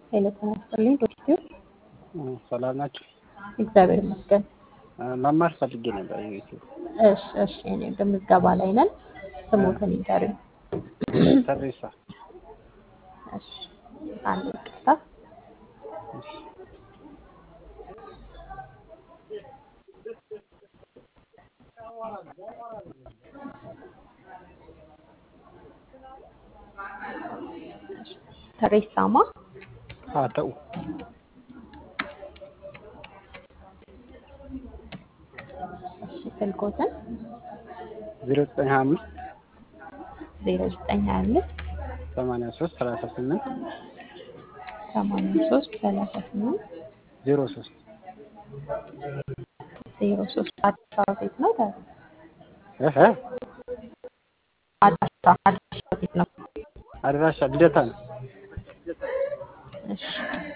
ሄሎ ጤና ይስጥልኝ ዶክተር ሰላም ናችሁ? እግዚአብሔር ይመስገን። መማር ፈልጌ ነበር ዩቲዩብ። እሺ እሺ እኔ በምዝገባ ላይ ነን። ስሞትን ይንገሩኝ። ተሬሳ እሺ አንድ ይቅርታ። ተሬሳማ አተው እሺ ስልኮትን ዜሮ ዘጠኝ ሀያ አምስት ዜሮ ዘጠኝ ሀያ አምስት ሰማንያ ሶስት ሰላሳ ስምንት ሰማንያ ሶስት ሰላሳ ስምንት ዜሮ ሶስት ዜሮ ሶስት አድራሻ ቤት ነው። ታ- እህ አድራሻ አድራሻ ቤት ነው። አድራሻ ልደታ ነው። እሺ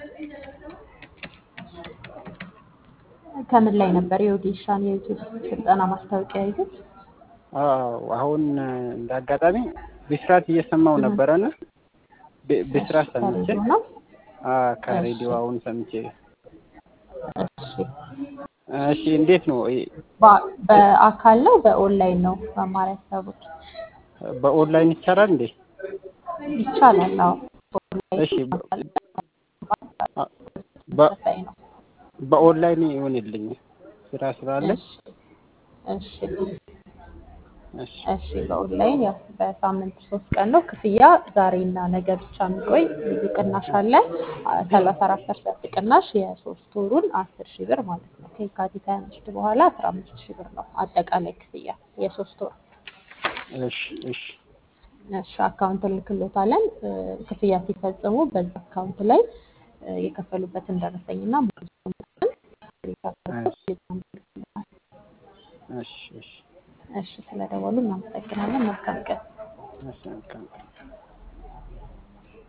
ከምን ላይ ነበር የኦዲሻን የዩቲዩብ ስልጠና ማስታወቂያ ያዩት? አዎ አሁን እንደ አጋጣሚ ብስራት እየሰማው ነበረና ብ- ብስራት ሰምቼ ከሬዲዮ ነው። አ ከሬዲዮ አሁን ሰምቼ እሺ እሺ እንዴት ነው ይ- በ- በአካል ነው በኦንላይን ነው መማር ያሰቡት? በኦንላይን ይቻላል እንዴ? ይቻላል። አዎ በኦንላይን እሺ በ- አ- በ- ተመሳሳይ ነው። በኦንላይን ይሆንልኝ ስራ ስላለ እሺ እሺ እሺ እሺ በኦንላይን ያው በሳምንት ሶስት ቀን ነው ክፍያ ዛሬና ነገ ብቻ የሚቆይ ልዩ ቅናሽ አለ። ሰላሳ አራት ፐርሰንት ቅናሽ የሶስት ወሩን አስር ሺህ ብር ማለት ነው። ከየካቲት ሀያ አምስት በኋላ አስራ አምስት ሺህ ብር ነው አጠቃላይ ክፍያ የሶስት ወር። እሺ እሺ እሺ አካውንት እንልክሎታለን። እ፣ ክፍያ ሲፈጽሙ በዛ አካውንት ላይ እ፣ የከፈሉበትን ደረሰኝና ሙሉ መጠን ስክሪንሾት አድርገው ቴሌግራም ይልኩልናል። እሺ እሺ እሺ ስለደወሉ እናመሰግናለን። መልካም ቀን። እሺ መልካም